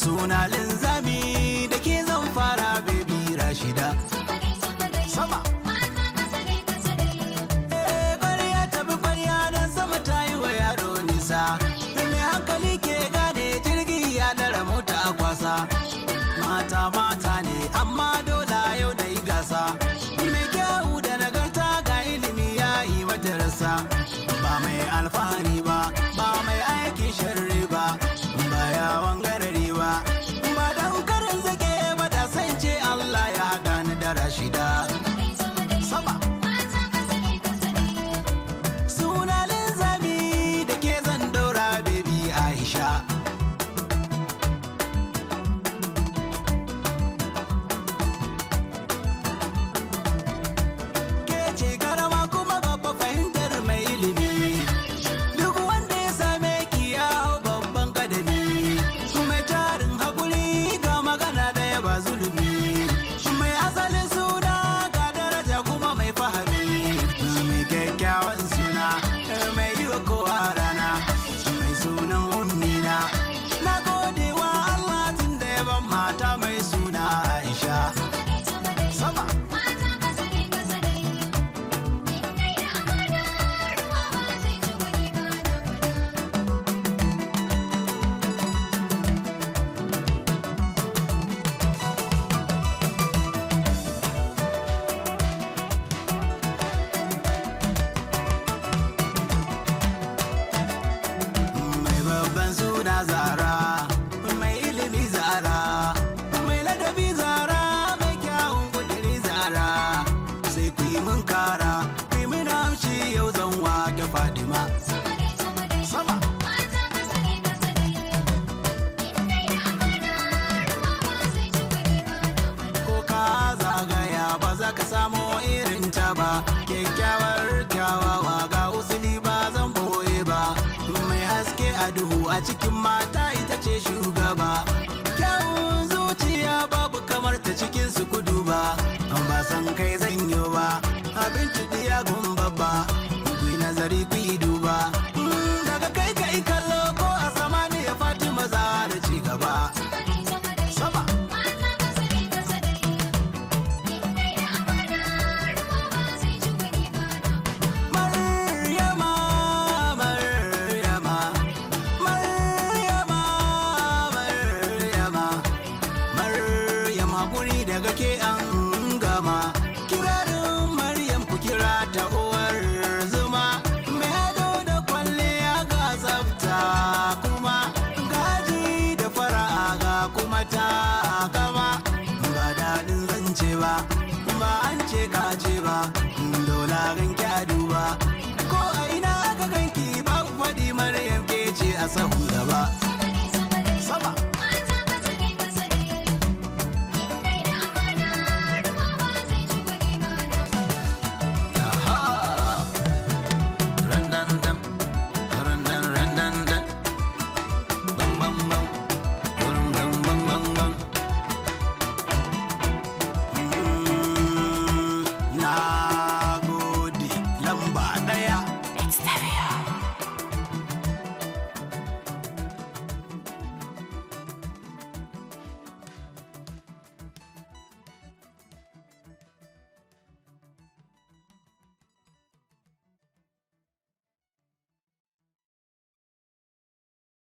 suna linzami da ke zan fara baby rashida sama Eh, ƙwarya tafi ƙwarya don sama ta yi wa yaro nisa mai hankali ke gane jirgi ya dara mota a kwasa mata mata ne amma dole yau da yi gasa mai kyau da nagarta ga ilimi ya yi mata rasa ba mai alfahari ba ba mai aikin sharri ba ba yawon garari ba ba da karin zake ba da san ce Allah ya haɗa ni da rashida sama suna linzami da ke zan daura baby Aisha ke ce karama kuma babba fahimtar mai ilimi duk wanda ya same ki ya hau babban kadami mai tarin hakuri ga magana daya ba zulumi mai asalin suna ga daraja kuma mai fahimi mai kyakkyawan suna mai yi wa kowa rana mai sunan ummina na gode wa Allah tun da ya ban mata mai suna Aisha sama mai babban suna zara mai ilimi zara mai ladabi zara mai kyawun kudiri zara sai ku yi mun kara ku yi mun amshi yau zan wake fadima sama ko ka zagaya ba za ka samo irin ta ba kyakkyawar kyawawa ga usuli ba zan boye ba mai haske a duhu a cikin mata ita ce shugaba kyawun zuciya babu kamar ta cikin su kudu ba ba san kai zan yi ba abin ya gumba ba ku yi nazari ku yi duba Mm, daga kai kai kallo ko a samaniya fatima za da ci gaba sama Maryama, Maryama, Maryama, Maryama, Maryama guri daga ke an gama. Kirarin Maryam ku kira ta uwar zuma. Mai ado da kwalliya ga tsafta kuma gaji da fara'a ga kuma ta kama. Ba daɗin zance ba, ba an ce ka ce ba, dola ganki a duba. Ko a ina aka ganki ba faɗi Maryam ke ce a sahu